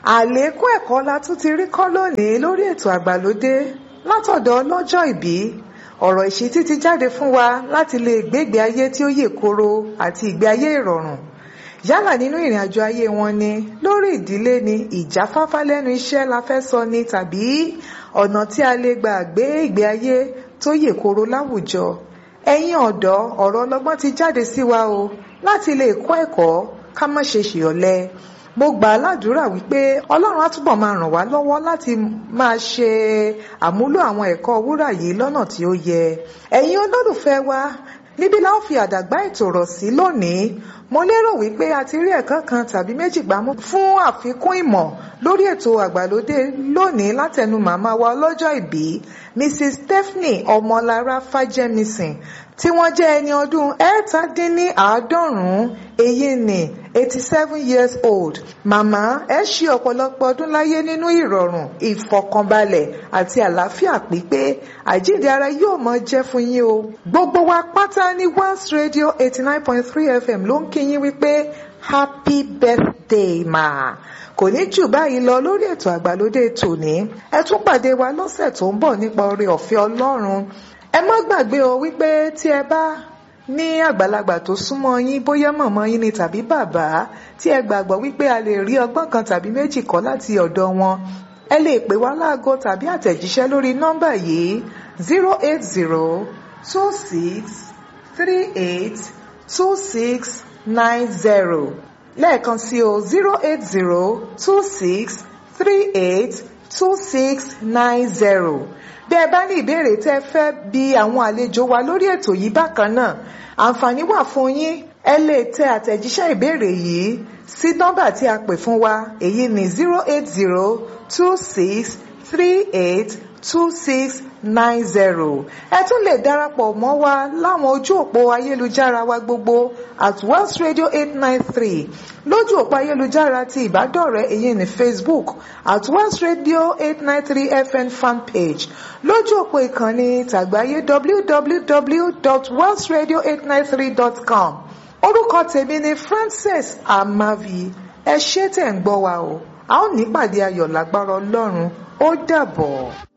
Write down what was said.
àlékún ẹ̀kọ́ la tún ti rí kọ́ lónìí lórí ètò àgbàlódé látọ̀dọ̀ ọlọ́jọ́ ìbí ọ̀rọ̀ ìṣítí ti jáde fún wa láti lè gbégbé ayé tí ó yè koro àti ìgbé ayé ìrọ̀rùn yálà nínú ìrìn àjò ayé wọn ni lórí ìdílé ni ìjáfáfá lẹ́nu iṣẹ́ la fẹ́ sọ ni tàbí ọ̀nà tí a lè gbà gbé ìgbé ayé tó yè koro láwùjọ ẹ̀yin ọ̀dọ́ ọ̀rọ̀ ọlọ́gbọ́n ti jáde sí wa o láti lè kọ́ ẹ̀kọ́ ká má ṣe ṣìọ̀lẹ mo gbà á ládùúrà wípé ọlọ́run á túbọ̀ máa ràn wá lọ́wọ́ láti máa ṣe àmúlò àwọn ẹ̀kọ́ wúrà yìí lọ́nà tí ó yẹ ẹ̀yin olólùfẹ́ wa níbí la ó fi àdàgbà ètò rọ̀ sí lónìí mo lérò wípé a ti rí ẹ̀kọ́ kan tàbí méjì gbámú fún àfikún ìmọ̀ lórí ètò àgbàlódé lónìí látẹnu màmá wa ọlọ́jọ́ ìbí mrs stephanie ọmọlára fájẹmísìn tí wọ́n jẹ́ ẹni ọdún ẹ̀ẹ́tàdínníàádọ́rùn-ún èyí ni eighty seven years old màmá ẹ ṣe ọ̀pọ̀lọpọ̀ ọdún láyé nínú ìrọ̀rùn ìfọ̀kànbalẹ̀ àti àlàáfíà pípé àjíǹde ara yóò mọ jẹ́ fún yín o gbogbo wa pátá ní Once Radio eighty nine point three FM ló ń kí yín wípé happy birthday ma kò ní jù báyìí lọ lórí ètò àgbàlódé tòní ẹ tún pàdé wa lọ́sẹ̀ tó ń bọ̀ nípa oore ọ̀fẹ́ Ọlọ́run ẹ má gbàgbé o wípé tí ẹ bá ní àgbàlagbà tó súnmọ́ yín bóyá mọ̀mọ́ yín ni tàbí bàbá tí ẹ gbàgbọ́ wípé a lè rí ọgbọ́n kan tàbí méjì kọ́ láti ọ̀dọ̀ wọn ẹ lè pè wá láago tàbí àtẹ̀jíṣẹ́ lórí nọ́mbà yìí zero eight zero two six three eight two six nine zero lẹ́ẹ̀kan sí o zero eight zero two six three eight two six nine zero bí ẹ bá ní ìbéèrè tẹ́ fẹ́ bi àwọn àlejò wa lórí ètò yìí bákan náà àǹfààní wà fún yín ẹ lè tẹ àtẹ̀jíṣẹ́ ìbéèrè yìí sí nọ́mbà tí a pè fún wa èyí ni zero eight zero two six three eight two six nine zero ẹ tún lè darapọ̀ mọ́ wa láwọn ojú òpó ayélujára wa gbogbo at Wells Radio eight nine three lójú òpó ayélujára ti ìbádọ́rẹ̀ẹ́ èyí ní Facebook at Wells Radio eight nine three FN fanpage lójú òpó ìkànnì tàgbáyé www.wellsradio893.com orúkọ tèmi ni Frances Amavi ẹ ṣé tẹ̀ ń gbọ́ wa o a ó nípàdé ayọ̀ lágbára Ọlọ́run ó dàbọ̀.